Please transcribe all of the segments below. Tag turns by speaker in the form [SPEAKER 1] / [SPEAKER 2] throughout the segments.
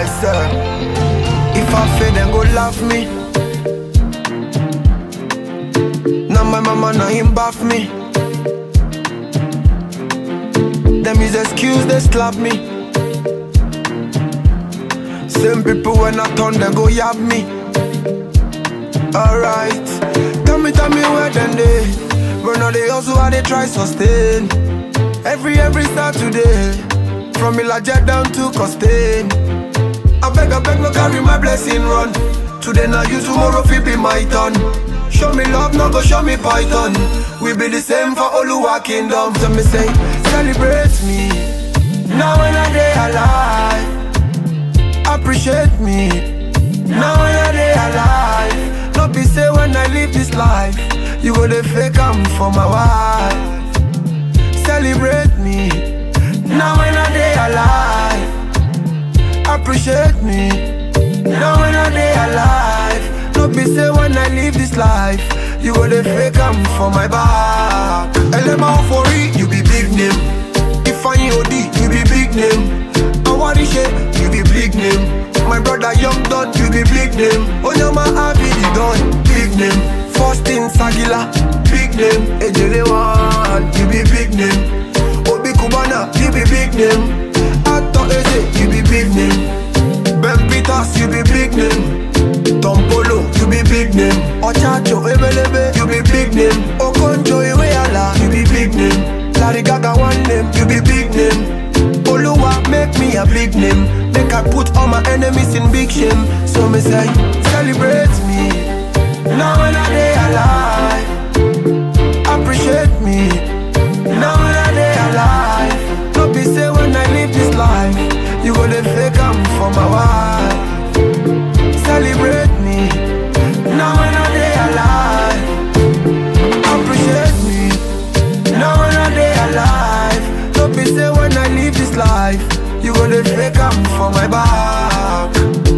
[SPEAKER 1] Alright, sir. If I fail, then go laugh me. Now my mama, now him bath me. Them is excuse, they slap me. Same people when I turn, they go yab me. Alright, tell me, tell me where then they. Run all they also how they try sustain. Every, every Saturday. From Ilaja down to Costain. I beg, I beg, no carry my blessing run. Today now you, tomorrow fi be my turn. Show me love, no go show me python. We be the same for Oluwa kingdom. So me say, celebrate me. Now when I day alive, appreciate me. Now when I day alive, no be say when I live this life, you go the fake am for my wife. Celebrate me. Now when I day alive, appreciate me. Now when I day alive, no be say when I live this life, you go the fake am for my back. Elema Ofori, you be big name. Ifeanyi Odi, you be big name. Awarishe, you be big name. My brother Young Don, you be big name. Onyama Abidi Don, big name. Faustin Sagila, big name. Ejele One, you be big name. Obi Kubana, you be big name. Ato Eze, you be big name. Ben Peters, you be big name. Tom Polo, you be big name. Ochacho Ebelebe, you be big name. Okonjo Iweala, you be big name. Larry Gaga one name, you be big name. Oluwa make me a big name. Make I put all my enemies in big shame. So me say, celebrate me. Now when I day alive, appreciate me. Now when I day alive, no be say when I live this life, you go the fake am for my wife. Celebrate me. Now when I day alive, appreciate me. Now when I day alive, no be say when I live this life, you go the fake am for my back.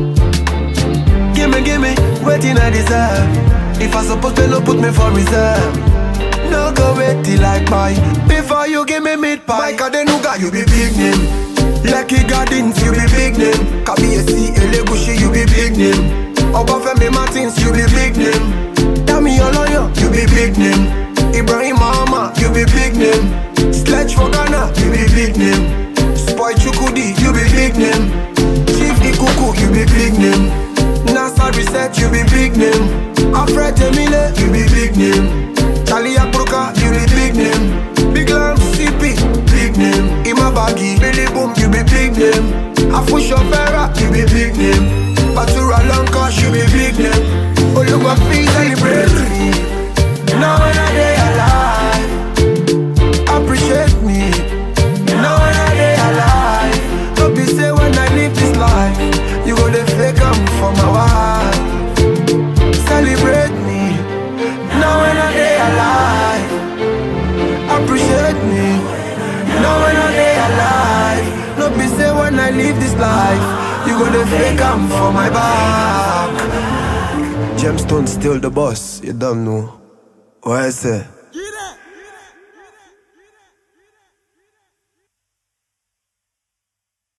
[SPEAKER 1] Gimme, gimme, waiting I deserve. If I suppose to no put me for reserve. No go wait till I buy Before you give me meat pie Mike Adenuga, you be big name Lucky Gardens, you be big name Kabiyesi Elegushi, you be big name Obafemi Martins, you be big name Dami Oloyo, you be big name Ibrahim Mahama, you be big name Sledge for Ghana, you be big name Spoy Chukudi, you be big name Chief Ikuku, you be big name NASA Reset, you be big name Alfred Emile, you be big name Charlie Akruka, you be big name Big Lamb, CP, big name Imabagi, Billy Boom, you be big name Afusho Vera, you be big name Batura Lanka, you be big name Oluwa please celebrate me Now when I day alive Appreciate me Now when I day alive Don't be say when I live this life You go the fake am for my wife Celebrate me Now when I day alive Appreciate me Now when I day alive No be say when I live this life You go the fake am for my back Gemstone still the boss, you don't know What I say?